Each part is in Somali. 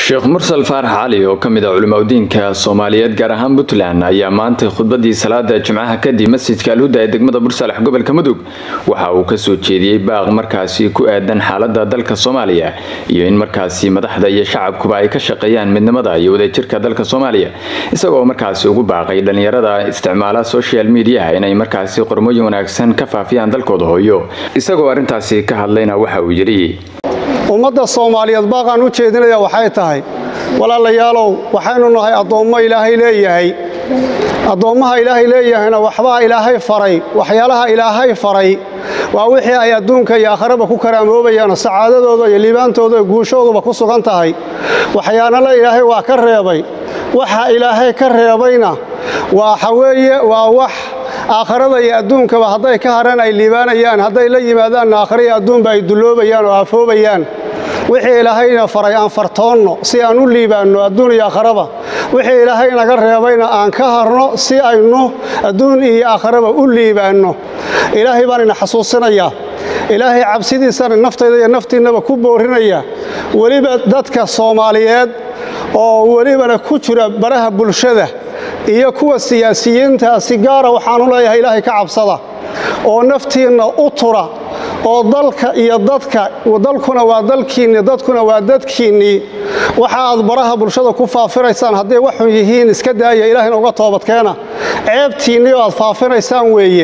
sheekh mursal faarax cali oo ka mid a culimaudiinka soomaaliyeed gaar ahaan puntland ayaa maantay khudbadii salaada jimcaha kadib masjidka alhuda ee degmada bursalax gobolka mudug waxa uu kasoo jeediyey baaq markaasi ku aadan xaalada dalka soomaaliya iyo in markaasi madaxda iyo shacabkuba ay ka shaqeeyaan midnimada iyo wadajirka dalka soomaaliya isagoo markaasi ugu baaqay dhalinyarada isticmaala social mediaha inay markaasi qormooyin wanaagsan ka faafiyaan dalkooda hooyo isagoo arrintaasi ka hadlayna waxa uu yidhi ummadda soomaaliyeed baaqaan u jeedinaya waxay tahay walaalayaalow waxaynu nahay addoommo ilaahay leeyahay addoommaha ilaahay leeyahayna waxbaa ilaahay faray waxyaalaha ilaahay faray waa wixii ay adduunka iyo aakharaba ku karaamoobayaan sacaadadooda iyo liibaantooda iyo guushooduba ku sugan tahay waxyaanala ilaahay waa ka reebay waxa ilaahay ka reebayna waxa weeye waa wax aakharada iyo adduunkaba hadday ka hareen ay liibaanayaan hadday la yimaadaanna aakhara iyo adduunba ay dulloobayaan oo aafoobayaan wixii ilaahayna faray aan fartoonno si aan u liibaanno adduun iyo aakharaba wixii ilaahay naga reebayna aan ka harno si aynu adduun iyo aakharaba u liibaanno ilaahay baan ina xasuusinayaa ilaahay cabsidiisana naftayda iyo naftiinnaba ku boorinaya weliba dadka soomaaliyeed oo welibana ku jira baraha bulshada iyo kuwa siyaasiyiinta si gaara waxaanu leeyahay ilaahay ka cabsada oo naftiinna u tura oo dalka iyo dadka dalkuna waa dalkiinni dadkuna waa dadkiinnii waxa aad baraha bulshada ku faafinaysaan hadday waxun yihiin iska daaya ilaahayna uga toobadkeena ceebtiinnii oo aad faafinaysaan weeye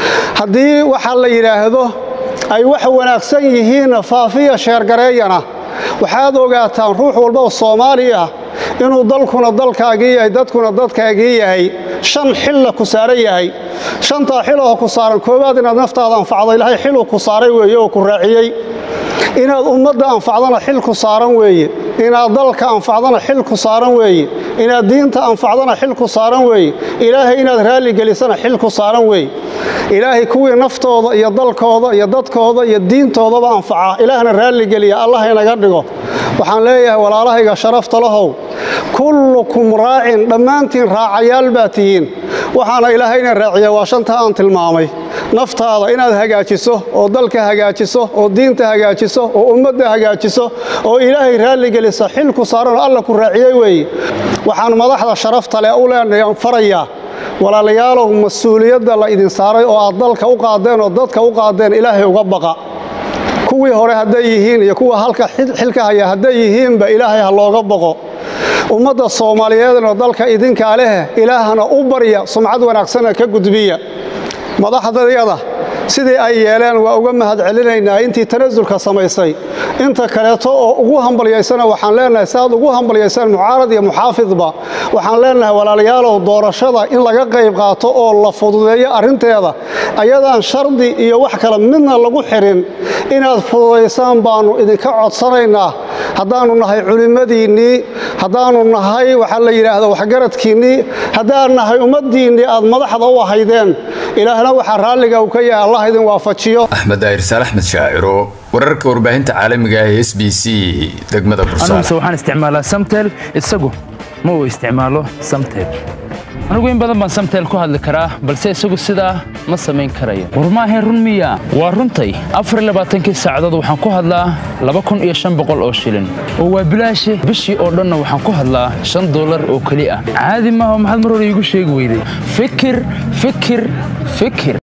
haddii waxaa la yidhaahdo ay wax wanaagsan yihiinna faafiya sheergareeyana waxaad ogaataan ruux walba oo soomaali ah inuu dalkuna dalkaagii yahay dadkuna dadkaagii yahay shan xilla ku saaran yahay shantaa xiloo ku saaran koowaad inaad naftaada anfacdo ilaahay xiluu ku saaray weeye oo ku raaciyey inaad ummadda anfacdana xil ku saaran weeye inaad dalka anfacdana xil ku saaran weeye inaad diinta anfacdana xil ku saaran weeye ilaahay inaad raalligelisana xil ku saaran weeye ilaahay kuwii naftooda iyo dalkooda iyo dadkooda iyo diintoodaba anfaca ilaahna raalligeliya allah inaga dhigo waxaan leeyahay walaalahayga sharafta lahow kullukum raacin dhammaantiin raacayaal baa tihiin waxaana ilaahayna raaciya waa shantaa aan tilmaamay naftaada inaad hagaajiso oo dalka hagaajiso oo diinta hagaajiso oo ummadda hagaajiso oo ilaahay raalligelisa xil ku saaran oo alla ku raaciyey weeye waxaan madaxda sharafta leh u leenayan farayaa walaalayaalow mas-uuliyadda la idin saaray oo aad dalka u qaadeen oo dadka u qaadeen ilaahay uga baqa kuwii hore hadday yihiin iyo kuwa halka xilka haya hadday yihiinba ilaahay ha looga baqo ummadda soomaaliyeedna dalka idinkaa leh ilaahana u barya sumcad wanaagsanna ka gudbiya madaxdayada sidii ay yeeleen waa uga mahad celinaynaa intii tanasulka samaysay inta kaleeto oo ugu hambalyaysana waxaan leenahay si aad ugu hambalyaysaan mucaarad iyo muxaafidba waxaan leenahay walaalayaalow doorashada in laga qayb qaato oo la fududeeyo arrinteeda ayadaan shardi iyo wax kale midna lagu xirin inaad fududaysaan baannu idinka codsanaynaa haddaannu nahay culimmadiinnii haddaannu nahay waxaa la yidhaahda waxgaradkiinnii haddaan nahay ummaddiinnii aad madaxda u ahaydeen ilaahna waxaa raalliga uu ka yahay allah idin waafajiyo axmed daahir saal axmed shaaciro wararka warbaahinta caalamiga ah ee s b c degmada aniguse waxaan isticmaalaa samtel isagu ma uu isticmaalo samtel anigu in badan baan samtel ku hadli karaa balse isagu sidaa ma samayn karayo war maahayn run miya waa runtay afarlabaaatankii saacadood waxaan ku hadlaa laba kun iyo shan boqol oo shilin oo waa bilaashe bishii oo dhanna waxaan ku hadlaa shan dollar oo keli ah caadi maaha maxaad mar hore iigu sheegi weyday fikir fikir fikir